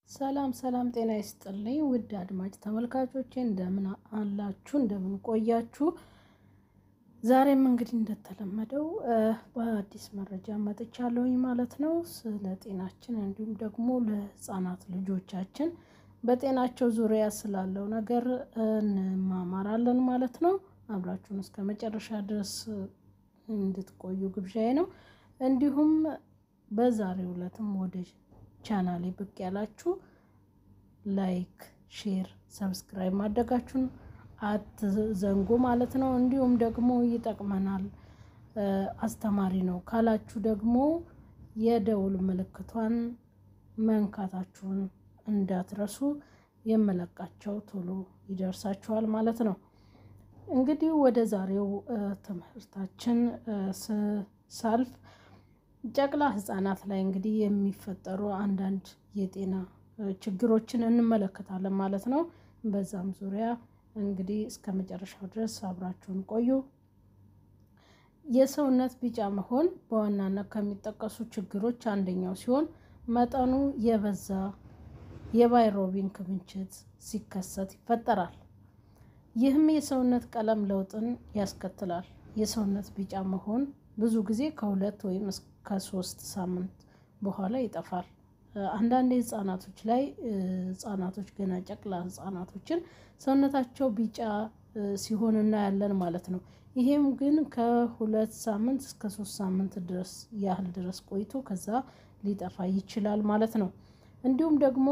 ሰላም ሰላም፣ ጤና ይስጥልኝ ውድ አድማጭ ተመልካቾቼ እንደምን አላችሁ? እንደምን ቆያችሁ? ዛሬም እንግዲህ እንደተለመደው በአዲስ መረጃ መጥቻለሁኝ ማለት ነው። ስለ ጤናችን እንዲሁም ደግሞ ለሕፃናት ልጆቻችን በጤናቸው ዙሪያ ስላለው ነገር እንማማራለን ማለት ነው። አብራችሁን እስከ መጨረሻ ድረስ እንድትቆዩ ግብዣዬ ነው። እንዲሁም በዛሬው ዕለትም ወደ ቻናሌ ብቅ ያላችሁ ላይክ፣ ሼር፣ ሰብስክራይብ ማድረጋችሁን አትዘንጉ ማለት ነው። እንዲሁም ደግሞ ይጠቅመናል፣ አስተማሪ ነው ካላችሁ ደግሞ የደውል ምልክቷን መንካታችሁን እንዳትረሱ። የመለቃቸው ቶሎ ይደርሳችኋል ማለት ነው። እንግዲህ ወደ ዛሬው ትምህርታችን ሳልፍ ጨቅላ ህጻናት ላይ እንግዲህ የሚፈጠሩ አንዳንድ የጤና ችግሮችን እንመለከታለን ማለት ነው። በዛም ዙሪያ እንግዲህ እስከ መጨረሻው ድረስ አብራችሁን ቆዩ። የሰውነት ቢጫ መሆን በዋናነት ከሚጠቀሱ ችግሮች አንደኛው ሲሆን መጠኑ የበዛ የባይሮቢን ክምችት ሲከሰት ይፈጠራል። ይህም የሰውነት ቀለም ለውጥን ያስከትላል። የሰውነት ቢጫ መሆን ብዙ ጊዜ ከሁለት ወይም ከሶስት ሳምንት በኋላ ይጠፋል። አንዳንድ ህጻናቶች ላይ ህጻናቶች ገና ጨቅላ ህጻናቶችን ሰውነታቸው ቢጫ ሲሆን እናያለን ማለት ነው። ይሄም ግን ከሁለት ሳምንት እስከ ሶስት ሳምንት ድረስ ያህል ድረስ ቆይቶ ከዛ ሊጠፋ ይችላል ማለት ነው። እንዲሁም ደግሞ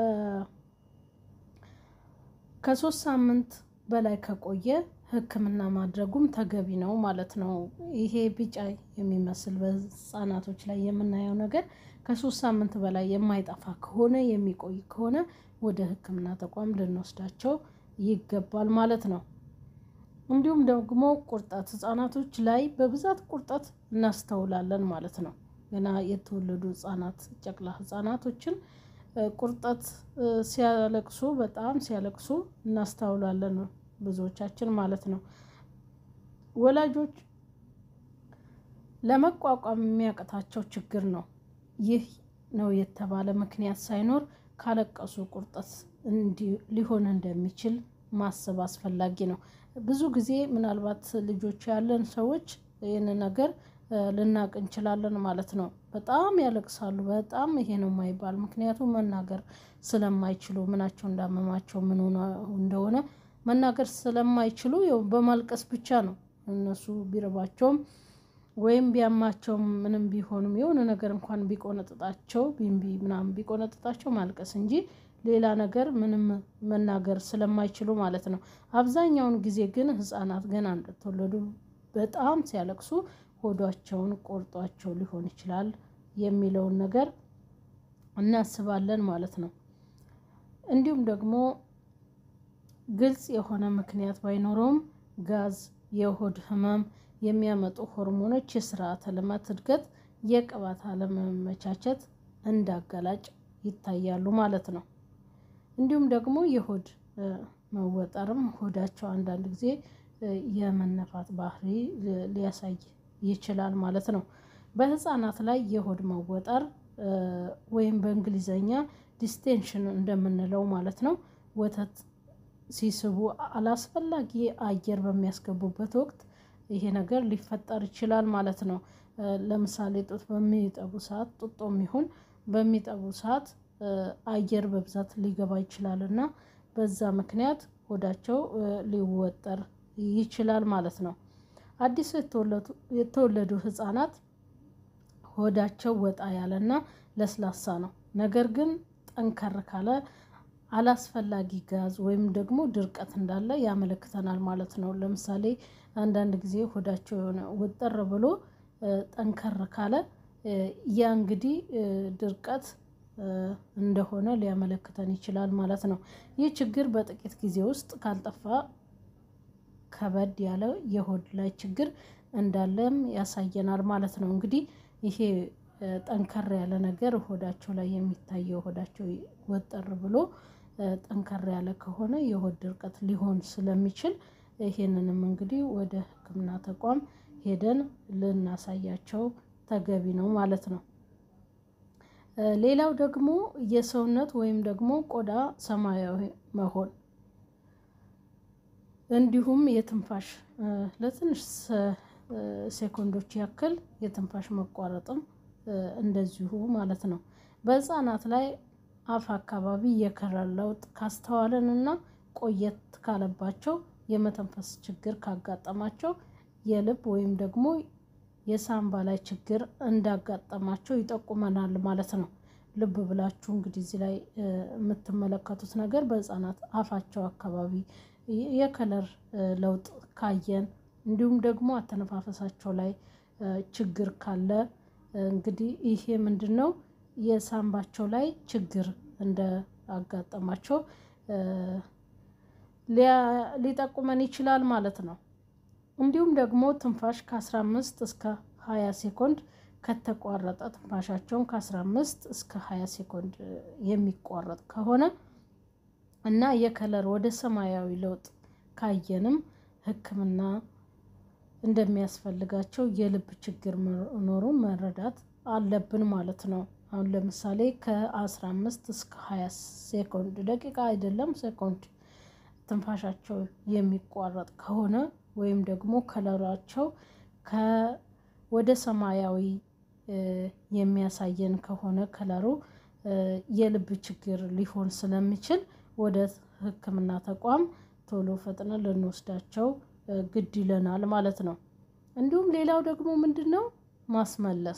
ከሶስት ሳምንት በላይ ከቆየ ሕክምና ማድረጉም ተገቢ ነው ማለት ነው። ይሄ ቢጫ የሚመስል በህጻናቶች ላይ የምናየው ነገር ከሶስት ሳምንት በላይ የማይጠፋ ከሆነ የሚቆይ ከሆነ ወደ ሕክምና ተቋም ልንወስዳቸው ይገባል ማለት ነው። እንዲሁም ደግሞ ቁርጠት ህጻናቶች ላይ በብዛት ቁርጠት እናስተውላለን ማለት ነው። ገና የተወለዱ ህጻናት ጨቅላ ህጻናቶችን ቁርጠት ሲያለቅሱ በጣም ሲያለቅሱ እናስተውላለን ብዙዎቻችን ማለት ነው። ወላጆች ለመቋቋም የሚያቅታቸው ችግር ነው። ይህ ነው የተባለ ምክንያት ሳይኖር ካለቀሱ ቁርጠት ሊሆን እንደሚችል ማሰብ አስፈላጊ ነው። ብዙ ጊዜ ምናልባት ልጆች ያለን ሰዎች ይህን ነገር ልናቅ እንችላለን ማለት ነው። በጣም ያለቅሳሉ። በጣም ይሄ ነው የማይባል ምክንያቱም መናገር ስለማይችሉ ምናቸው እንዳመማቸው ምን እንደሆነ መናገር ስለማይችሉ ያው በማልቀስ ብቻ ነው እነሱ ቢርባቸውም ወይም ቢያማቸውም ምንም ቢሆኑም የሆነ ነገር እንኳን ቢቆነጥጣቸው ቢንቢ ምናምን ቢቆነጥጣቸው ማልቀስ እንጂ ሌላ ነገር ምንም መናገር ስለማይችሉ ማለት ነው። አብዛኛውን ጊዜ ግን ህጻናት ገና እንደተወለዱ በጣም ሲያለቅሱ ሆዷቸውን ቆርጧቸው ሊሆን ይችላል የሚለውን ነገር እናስባለን ማለት ነው። እንዲሁም ደግሞ ግልጽ የሆነ ምክንያት ባይኖረውም ጋዝ፣ የሆድ ህመም የሚያመጡ ሆርሞኖች፣ የስርዓተ ልማት እድገት፣ የቅባት አለመመቻቸት እንዳጋላጭ ይታያሉ ማለት ነው። እንዲሁም ደግሞ የሆድ መወጠርም ሆዳቸው አንዳንድ ጊዜ የመነፋት ባህሪ ሊያሳይ ይችላል ማለት ነው። በህፃናት ላይ የሆድ መወጠር ወይም በእንግሊዘኛ ዲስቴንሽን እንደምንለው ማለት ነው ወተት ሲስቡ አላስፈላጊ አየር በሚያስገቡበት ወቅት ይሄ ነገር ሊፈጠር ይችላል ማለት ነው። ለምሳሌ ጡት በሚጠቡ ሰዓት ጡጦም ይሁን በሚጠቡ ሰዓት አየር በብዛት ሊገባ ይችላል እና በዛ ምክንያት ሆዳቸው ሊወጠር ይችላል ማለት ነው። አዲስ የተወለዱ ህጻናት ሆዳቸው ወጣ ያለና ለስላሳ ነው። ነገር ግን ጠንከር ካለ አላስፈላጊ ጋዝ ወይም ደግሞ ድርቀት እንዳለ ያመለክተናል ማለት ነው። ለምሳሌ አንዳንድ ጊዜ ሆዳቸው የሆነ ውጥር ብሎ ጠንከር ካለ ያ እንግዲህ ድርቀት እንደሆነ ሊያመለክተን ይችላል ማለት ነው። ይህ ችግር በጥቂት ጊዜ ውስጥ ካልጠፋ ከበድ ያለ የሆድ ላይ ችግር እንዳለም ያሳየናል ማለት ነው። እንግዲህ ይሄ ጠንከር ያለ ነገር ሆዳቸው ላይ የሚታየው ሆዳቸው ወጠር ብሎ ጠንከር ያለ ከሆነ የሆድ ድርቀት ሊሆን ስለሚችል ይሄንንም እንግዲህ ወደ ሕክምና ተቋም ሄደን ልናሳያቸው ተገቢ ነው ማለት ነው። ሌላው ደግሞ የሰውነት ወይም ደግሞ ቆዳ ሰማያዊ መሆን እንዲሁም የትንፋሽ ለትንሽ ሴኮንዶች ያክል የትንፋሽ መቋረጥም እንደዚሁ ማለት ነው። በህፃናት ላይ አፍ አካባቢ የከለር ለውጥ ካስተዋልን እና ቆየት ካለባቸው የመተንፈስ ችግር ካጋጠማቸው የልብ ወይም ደግሞ የሳምባ ላይ ችግር እንዳጋጠማቸው ይጠቁመናል ማለት ነው። ልብ ብላችሁ እንግዲህ እዚህ ላይ የምትመለከቱት ነገር በህፃናት አፋቸው አካባቢ የከለር ለውጥ ካየን እንዲሁም ደግሞ አተነፋፈሳቸው ላይ ችግር ካለ እንግዲህ ይሄ ምንድን ነው የሳምባቸው ላይ ችግር እንዳጋጠማቸው ሊጠቁመን ይችላል ማለት ነው። እንዲሁም ደግሞ ትንፋሽ ከ15 እስከ 20 ሴኮንድ ከተቋረጠ ትንፋሻቸውን ከ15 እስከ 20 ሴኮንድ የሚቋረጥ ከሆነ እና የከለር ወደ ሰማያዊ ለውጥ ካየንም ሕክምና እንደሚያስፈልጋቸው የልብ ችግር መኖሩን መረዳት አለብን ማለት ነው። አሁን ለምሳሌ ከ15 እስከ 20 ሴኮንድ ደቂቃ አይደለም ሴኮንድ ትንፋሻቸው የሚቋረጥ ከሆነ ወይም ደግሞ ከለራቸው ወደ ሰማያዊ የሚያሳየን ከሆነ ከለሩ የልብ ችግር ሊሆን ስለሚችል ወደ ሕክምና ተቋም ቶሎ ፈጥነን ልንወስዳቸው ግድ ይለናል ማለት ነው። እንዲሁም ሌላው ደግሞ ምንድን ነው ማስመለስ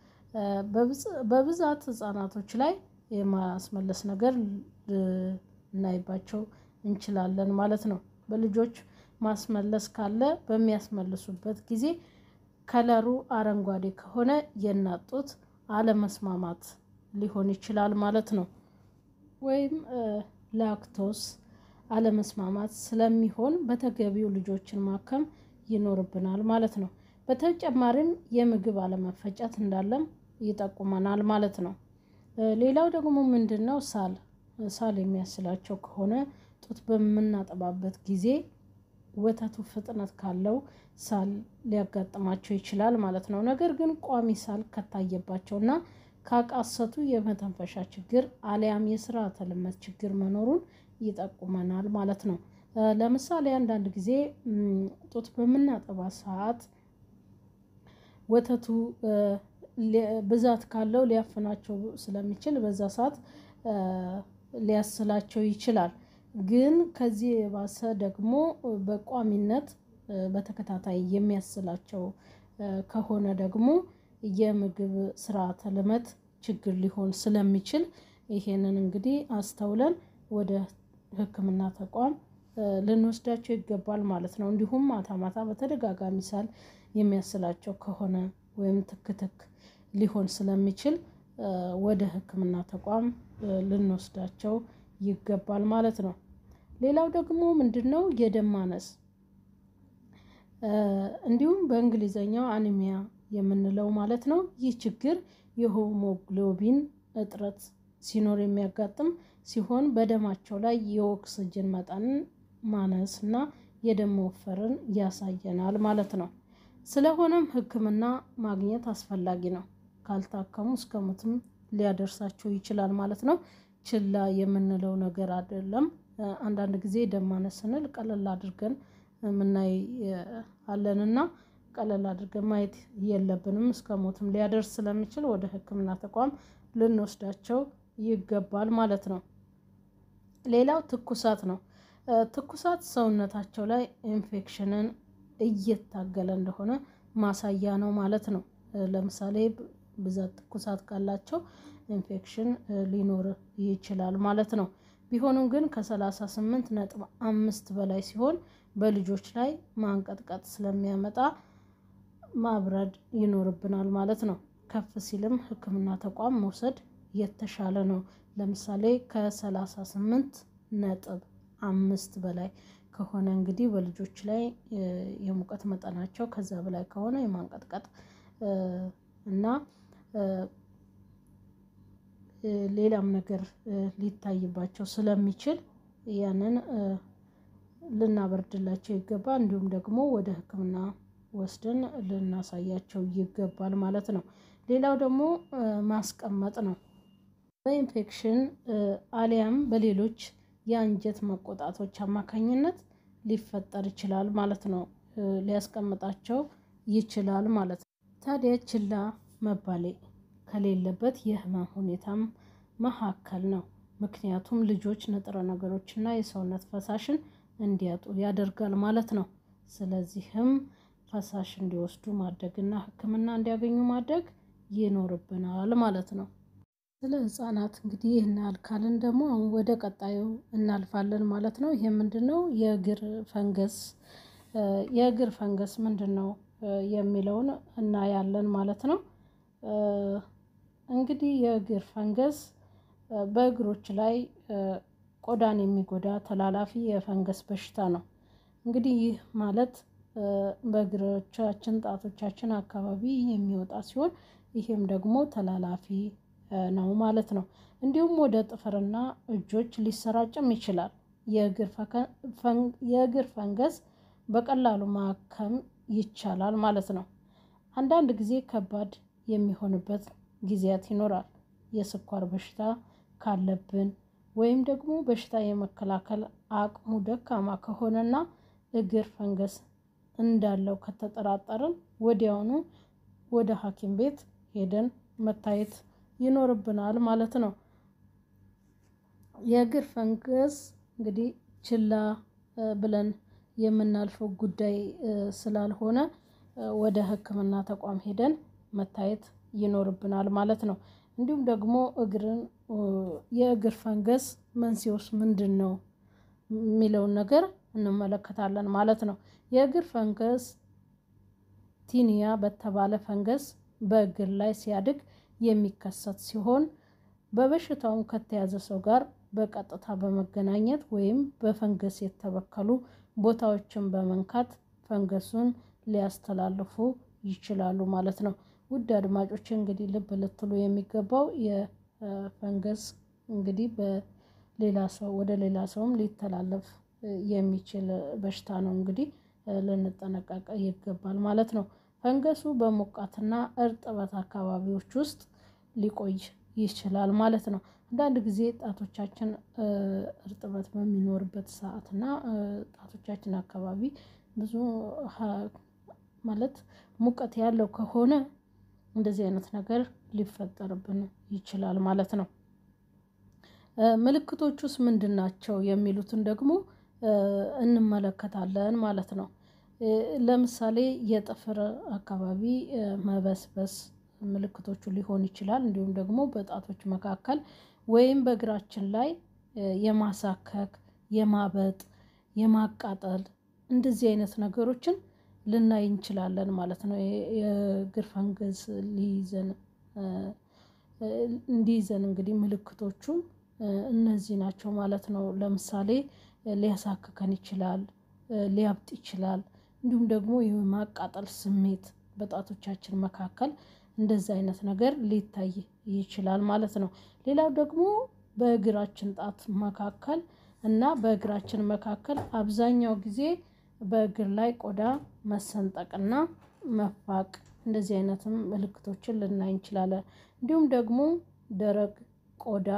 በብዛት ህጻናቶች ላይ የማስመለስ ነገር ልናይባቸው እንችላለን ማለት ነው። በልጆች ማስመለስ ካለ በሚያስመልሱበት ጊዜ ከለሩ አረንጓዴ ከሆነ የእናት ጡት አለመስማማት ሊሆን ይችላል ማለት ነው። ወይም ላክቶስ አለመስማማት ስለሚሆን በተገቢው ልጆችን ማከም ይኖርብናል ማለት ነው። በተጨማሪም የምግብ አለመፈጨት እንዳለም ይጠቁመናል ማለት ነው። ሌላው ደግሞ ምንድን ነው ሳል ሳል የሚያስላቸው ከሆነ ጡት በምናጠባበት ጊዜ ወተቱ ፍጥነት ካለው ሳል ሊያጋጥማቸው ይችላል ማለት ነው። ነገር ግን ቋሚ ሳል ከታየባቸውና ካቃሰቱ የመተንፈሻ ችግር አሊያም የስርዓተ ልመት ችግር መኖሩን ይጠቁመናል ማለት ነው። ለምሳሌ አንዳንድ ጊዜ ጡት በምናጠባ ሰዓት ወተቱ ብዛት ካለው ሊያፍናቸው ስለሚችል በዛ ሰዓት ሊያስላቸው ይችላል። ግን ከዚህ የባሰ ደግሞ በቋሚነት በተከታታይ የሚያስላቸው ከሆነ ደግሞ የምግብ ስርዓተ ልመት ችግር ሊሆን ስለሚችል ይሄንን እንግዲህ አስተውለን ወደ ሕክምና ተቋም ልንወስዳቸው ይገባል ማለት ነው። እንዲሁም ማታ ማታ በተደጋጋሚ ሳል የሚያስላቸው ከሆነ ወይም ትክትክ ሊሆን ስለሚችል ወደ ሕክምና ተቋም ልንወስዳቸው ይገባል ማለት ነው። ሌላው ደግሞ ምንድን ነው የደም ማነስ እንዲሁም በእንግሊዘኛው አኒሚያ የምንለው ማለት ነው። ይህ ችግር የሆሞግሎቢን እጥረት ሲኖር የሚያጋጥም ሲሆን በደማቸው ላይ የኦክስጅን መጠንን ማነስ እና የደም መወፈርን ያሳየናል ማለት ነው። ስለሆነም ሕክምና ማግኘት አስፈላጊ ነው። ካልታከሙ እስከ ሞትም ሊያደርሳቸው ይችላል ማለት ነው። ችላ የምንለው ነገር አይደለም። አንዳንድ ጊዜ ደም ማነስ ስንል ቀለል አድርገን የምናይ አለንና ቀለል አድርገን ማየት የለብንም። እስከ ሞትም ሊያደርስ ስለሚችል ወደ ሕክምና ተቋም ልንወስዳቸው ይገባል ማለት ነው። ሌላው ትኩሳት ነው። ትኩሳት ሰውነታቸው ላይ ኢንፌክሽንን እየታገለ እንደሆነ ማሳያ ነው ማለት ነው። ለምሳሌ ብዛት ትኩሳት ካላቸው ኢንፌክሽን ሊኖር ይችላል ማለት ነው። ቢሆንም ግን ከሰላሳ ስምንት ነጥብ አምስት በላይ ሲሆን በልጆች ላይ ማንቀጥቀጥ ስለሚያመጣ ማብረድ ይኖርብናል ማለት ነው። ከፍ ሲልም ሕክምና ተቋም መውሰድ የተሻለ ነው። ለምሳሌ ከሰላሳ ስምንት ነጥብ አምስት በላይ ከሆነ እንግዲህ በልጆች ላይ የሙቀት መጠናቸው ከዛ በላይ ከሆነ የማንቀጥቀጥ እና ሌላም ነገር ሊታይባቸው ስለሚችል ያንን ልናበርድላቸው ይገባል። እንዲሁም ደግሞ ወደ ሕክምና ወስደን ልናሳያቸው ይገባል ማለት ነው። ሌላው ደግሞ ማስቀመጥ ነው። በኢንፌክሽን አሊያም በሌሎች የአንጀት መቆጣቶች አማካኝነት ሊፈጠር ይችላል ማለት ነው። ሊያስቀምጣቸው ይችላል ማለት ነው። ታዲያ ችላ መባሌ ከሌለበት የህመም ሁኔታም መካከል ነው። ምክንያቱም ልጆች ንጥረ ነገሮችና የሰውነት ፈሳሽን እንዲያጡ ያደርጋል ማለት ነው። ስለዚህም ፈሳሽ እንዲወስዱ ማድረግና ሕክምና እንዲያገኙ ማድረግ ይኖርብናል ማለት ነው። ስለ ህጻናት እንግዲህ ይህን ያህል ካልን ደግሞ አሁን ወደ ቀጣዩ እናልፋለን ማለት ነው። ይሄ ምንድነው? የእግር ፈንገስ የእግር ፈንገስ ምንድን ነው የሚለውን እናያለን ማለት ነው። እንግዲህ የእግር ፈንገስ በእግሮች ላይ ቆዳን የሚጎዳ ተላላፊ የፈንገስ በሽታ ነው። እንግዲህ ይህ ማለት በእግሮቻችን ጣቶቻችን አካባቢ የሚወጣ ሲሆን ይህም ደግሞ ተላላፊ ነው ማለት ነው። እንዲሁም ወደ ጥፍርና እጆች ሊሰራጭም ይችላል። የእግር ፈንገስ በቀላሉ ማከም ይቻላል ማለት ነው። አንዳንድ ጊዜ ከባድ የሚሆንበት ጊዜያት ይኖራል። የስኳር በሽታ ካለብን ወይም ደግሞ በሽታ የመከላከል አቅሙ ደካማ ከሆነና እግር ፈንገስ እንዳለው ከተጠራጠርን ወዲያውኑ ወደ ሀኪም ቤት ሄደን መታየት ይኖርብናል ማለት ነው። የእግር ፈንገስ እንግዲህ ችላ ብለን የምናልፈው ጉዳይ ስላልሆነ ወደ ህክምና ተቋም ሄደን መታየት ይኖርብናል ማለት ነው። እንዲሁም ደግሞ እግርን የእግር ፈንገስ መንስኤውስ ምንድነው? የሚለውን ነገር እንመለከታለን ማለት ነው። የእግር ፈንገስ ቲኒያ በተባለ ፈንገስ በእግር ላይ ሲያድግ የሚከሰት ሲሆን በበሽታውም ከተያዘ ሰው ጋር በቀጥታ በመገናኘት ወይም በፈንገስ የተበከሉ ቦታዎችን በመንካት ፈንገሱን ሊያስተላልፉ ይችላሉ ማለት ነው። ውድ አድማጮች እንግዲህ ልብ ልትሉ የሚገባው የፈንገስ እንግዲህ በሌላ ሰው ወደ ሌላ ሰውም ሊተላለፍ የሚችል በሽታ ነው። እንግዲህ ልንጠነቀቅ ይገባል ማለት ነው። ፈንገሱ በሞቃትና እርጥበት አካባቢዎች ውስጥ ሊቆይ ይችላል ማለት ነው። አንዳንድ ጊዜ ጣቶቻችን እርጥበት በሚኖርበት ሰዓት እና ጣቶቻችን አካባቢ ብዙ ማለት ሙቀት ያለው ከሆነ እንደዚህ አይነት ነገር ሊፈጠርብን ይችላል ማለት ነው። ምልክቶቹስ ምንድን ናቸው? የሚሉትን ደግሞ እንመለከታለን ማለት ነው። ለምሳሌ የጥፍር አካባቢ መበስበስ ምልክቶቹ ሊሆን ይችላል። እንዲሁም ደግሞ በጣቶች መካከል ወይም በእግራችን ላይ የማሳከክ የማበጥ የማቃጠል እንደዚህ አይነት ነገሮችን ልናይ እንችላለን ማለት ነው። የእግር ፈንገስ ሊይዘን እንዲይዘን እንግዲህ ምልክቶቹ እነዚህ ናቸው ማለት ነው። ለምሳሌ ሊያሳክከን ይችላል ሊያብጥ ይችላል እንዲሁም ደግሞ የማቃጠል ስሜት በጣቶቻችን መካከል እንደዚህ አይነት ነገር ሊታይ ይችላል ማለት ነው። ሌላው ደግሞ በእግራችን ጣት መካከል እና በእግራችን መካከል አብዛኛው ጊዜ በእግር ላይ ቆዳ መሰንጠቅና መፋቅ እንደዚህ አይነትም ምልክቶችን ልናይ እንችላለን። እንዲሁም ደግሞ ደረቅ ቆዳ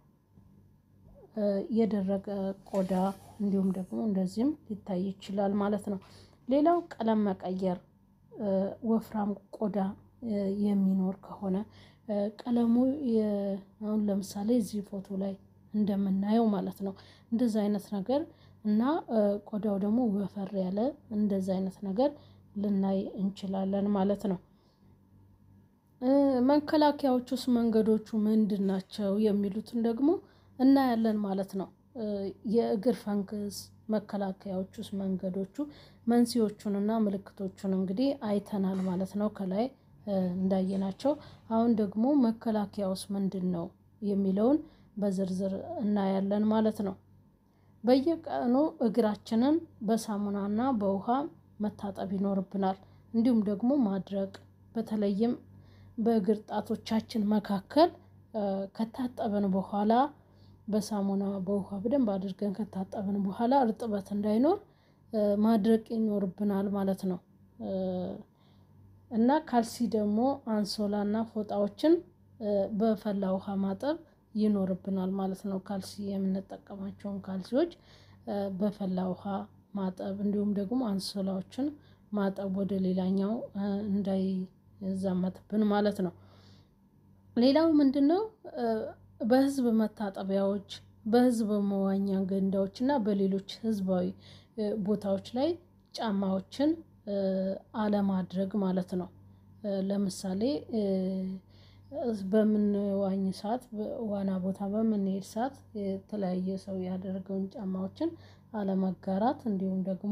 የደረቀ ቆዳ እንዲሁም ደግሞ እንደዚህም ሊታይ ይችላል ማለት ነው። ሌላው ቀለም መቀየር ወፍራም ቆዳ የሚኖር ከሆነ ቀለሙ አሁን ለምሳሌ እዚህ ፎቶ ላይ እንደምናየው ማለት ነው እንደዛ አይነት ነገር እና ቆዳው ደግሞ ወፈር ያለ እንደዛ አይነት ነገር ልናይ እንችላለን ማለት ነው። መከላከያዎቹስ መንገዶቹ ምንድን ናቸው? የሚሉትን ደግሞ እናያለን ማለት ነው። የእግር ፈንገስ መከላከያዎቹስ መንገዶቹ መንስኤዎቹንና ምልክቶቹን እንግዲህ አይተናል ማለት ነው። ከላይ እንዳየናቸው አሁን ደግሞ መከላከያውስ ምንድነው? የሚለውን በዝርዝር እናያለን ማለት ነው። በየቀኑ እግራችንን በሳሙናና በውሃ መታጠብ ይኖርብናል እንዲሁም ደግሞ ማድረቅ በተለይም በእግር ጣቶቻችን መካከል ከታጠብን በኋላ በሳሙና በውሃ በደንብ አድርገን ከታጠብን በኋላ እርጥበት እንዳይኖር ማድረቅ ይኖርብናል ማለት ነው። እና ካልሲ ደግሞ አንሶላና ፎጣዎችን በፈላ ውሃ ማጠብ ይኖርብናል ማለት ነው። ካልሲ የምንጠቀማቸውን ካልሲዎች በፈላ ውሃ ማጠብ እንዲሁም ደግሞ አንሶላዎችን ማጠብ ወደ ሌላኛው እንዳይዛመትብን ማለት ነው። ሌላው ምንድነው? በህዝብ መታጠቢያዎች በህዝብ መዋኛ ገንዳዎች እና በሌሎች ህዝባዊ ቦታዎች ላይ ጫማዎችን አለማድረግ ማለት ነው። ለምሳሌ በምንዋኝ ሰዓት ዋና ቦታ በምንሄድ ሰዓት የተለያየ ሰው ያደረገውን ጫማዎችን አለመጋራት እንዲሁም ደግሞ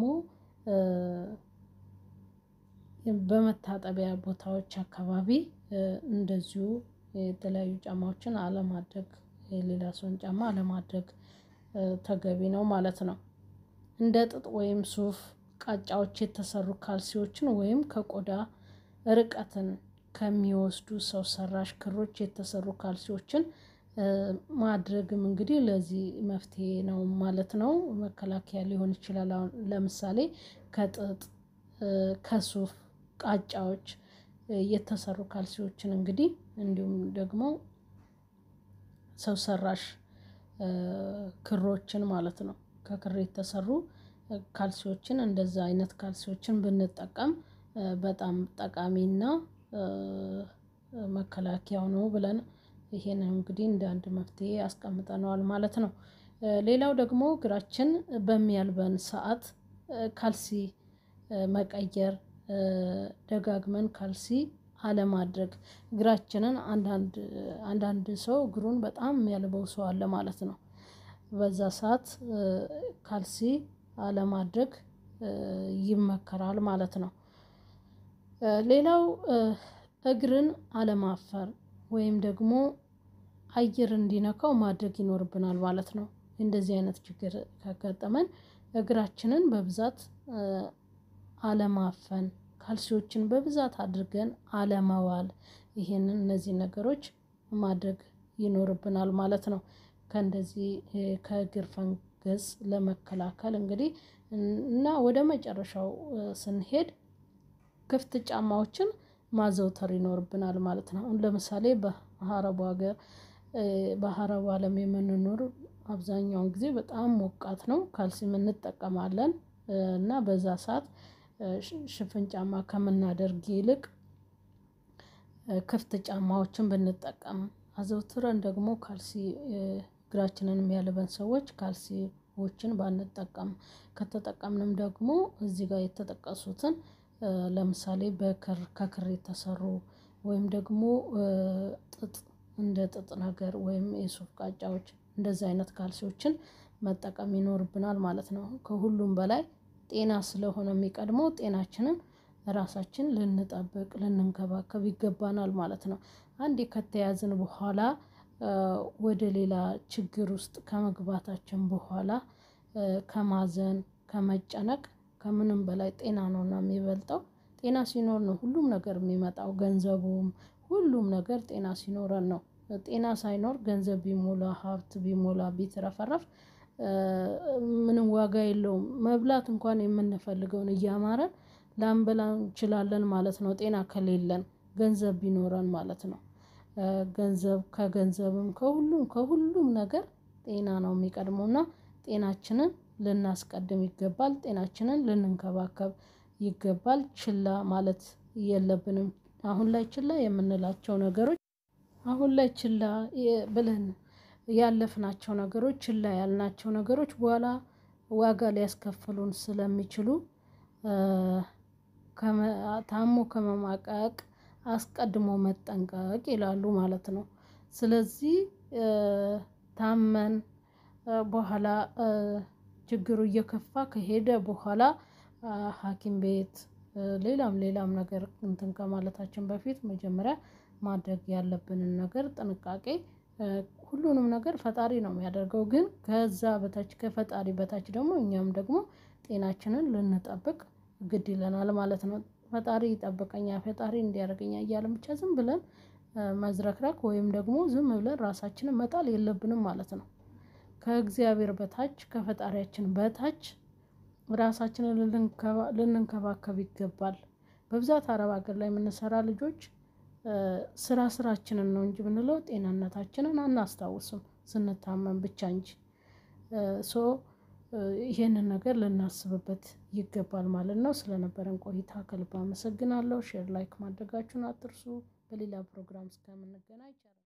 በመታጠቢያ ቦታዎች አካባቢ እንደዚሁ የተለያዩ ጫማዎችን አለማድረግ የሌላ ሰውን ጫማ አለማድረግ ተገቢ ነው ማለት ነው። እንደ ጥጥ ወይም ሱፍ ቃጫዎች የተሰሩ ካልሲዎችን ወይም ከቆዳ ርቀትን ከሚወስዱ ሰው ሰራሽ ክሮች የተሰሩ ካልሲዎችን ማድረግም እንግዲህ ለዚህ መፍትሄ ነው ማለት ነው መከላከያ ሊሆን ይችላል። አሁን ለምሳሌ ከጥጥ ከሱፍ ቃጫዎች የተሰሩ ካልሲዎችን እንግዲህ እንዲሁም ደግሞ ሰው ሰራሽ ክሮችን ማለት ነው ከክር የተሰሩ ካልሲዎችን እንደዛ አይነት ካልሲዎችን ብንጠቀም በጣም ጠቃሚና መከላከያው ነው ብለን ይሄንን እንግዲህ እንደ አንድ መፍትሄ አስቀምጠነዋል ማለት ነው። ሌላው ደግሞ እግራችን በሚያልበን ሰዓት ካልሲ መቀየር ደጋግመን ካልሲ አለማድረግ እግራችንን አንዳንድ አንዳንድ ሰው እግሩን በጣም የሚያልበው ሰው አለ ማለት ነው። በዛ ሰዓት ካልሲ አለማድረግ ይመከራል ማለት ነው። ሌላው እግርን አለማፈር ወይም ደግሞ አየር እንዲነካው ማድረግ ይኖርብናል ማለት ነው። እንደዚህ አይነት ችግር ካጋጠመን እግራችንን በብዛት አለማፈን ካልሲዎችን በብዛት አድርገን አለማዋል ይሄንን እነዚህን ነገሮች ማድረግ ይኖርብናል ማለት ነው። ከእንደዚህ ከእግር ፈንገስ ለመከላከል እንግዲህ እና ወደ መጨረሻው ስንሄድ ክፍት ጫማዎችን ማዘውተር ይኖርብናል ማለት ነው። አሁን ለምሳሌ በአረቡ ሀገር በአረቡ አለም የምንኖር አብዛኛውን ጊዜ በጣም ሞቃት ነው ካልሲም እንጠቀማለን እና በዛ ሰዓት ሽፍን ጫማ ከምናደርግ ይልቅ ክፍት ጫማዎችን ብንጠቀም አዘውትረን ደግሞ ካልሲ እግራችንን የሚያልበን ሰዎች ካልሲዎችን ባንጠቀም ከተጠቀምንም ደግሞ እዚህ ጋር የተጠቀሱትን ለምሳሌ በክር ከክር የተሰሩ ወይም ደግሞ ጥጥ እንደ ጥጥ ነገር ወይም የሱፍ ቃጫዎች እንደዚህ አይነት ካልሲዎችን መጠቀም ይኖርብናል ማለት ነው። ከሁሉም በላይ ጤና ስለሆነ የሚቀድመው ጤናችንን ራሳችን ልንጠብቅ ልንንከባከብ ይገባናል ማለት ነው። አንዴ ከተያዝን በኋላ ወደ ሌላ ችግር ውስጥ ከመግባታችን በኋላ ከማዘን ከመጨነቅ ከምንም በላይ ጤና ነውና የሚበልጠው ጤና ሲኖር ነው ሁሉም ነገር የሚመጣው ገንዘቡም ሁሉም ነገር ጤና ሲኖረን ነው። ጤና ሳይኖር ገንዘብ ቢሞላ ሀብት ቢሞላ ቢትረፈረፍ ምንም ዋጋ የለውም መብላት እንኳን የምንፈልገውን እያማረን ላንበላ እንችላለን ማለት ነው። ጤና ከሌለን ገንዘብ ቢኖረን ማለት ነው። ገንዘብ ከገንዘብም ከሁሉም ከሁሉም ነገር ጤና ነው የሚቀድመው እና ጤናችንን ልናስቀድም ይገባል ጤናችንን ልንንከባከብ ይገባል ችላ ማለት የለብንም። አሁን ላይ ችላ የምንላቸው ነገሮች አሁን ላይ ችላ ብለን ያለፍናቸው ነገሮች ችላ ያልናቸው ነገሮች በኋላ ዋጋ ሊያስከፍሉን ስለሚችሉ ታሞ ከመማቀቅ አስቀድሞ መጠንቀቅ ይላሉ ማለት ነው። ስለዚህ ታመን በኋላ ችግሩ እየከፋ ከሄደ በኋላ ሀኪም ቤት ሌላም ሌላም ነገር እንትን ከማለታችን በፊት መጀመሪያ ማድረግ ያለብንን ነገር ጥንቃቄ ሁሉንም ነገር ፈጣሪ ነው የሚያደርገው ግን ከዛ በታች ከፈጣሪ በታች ደግሞ እኛም ደግሞ ጤናችንን ልንጠብቅ ግድ ይለናል ማለት ነው። ፈጣሪ ይጠብቀኛል ፈጣሪ እንዲህ ያደርገኛል እያልን ብቻ ዝም ብለን መዝረክረክ ወይም ደግሞ ዝም ብለን ራሳችንን መጣል የለብንም ማለት ነው። ከእግዚአብሔር በታች ከፈጣሪያችን በታች ራሳችንን ልንከባከብ ይገባል። በብዛት አረብ ሀገር ላይ የምንሰራ ልጆች ስራ ስራችንን ነው እንጂ ብንለው ጤንነታችንን አናስታውስም ስንታመም ብቻ እንጂ ሶ ይሄንን ነገር ልናስብበት ይገባል ማለት ነው። ስለነበረን ቆይታ ከልብ አመሰግናለሁ። ሼር ላይክ ማድረጋችሁን አትርሱ። በሌላ ፕሮግራም እስከምንገናኝ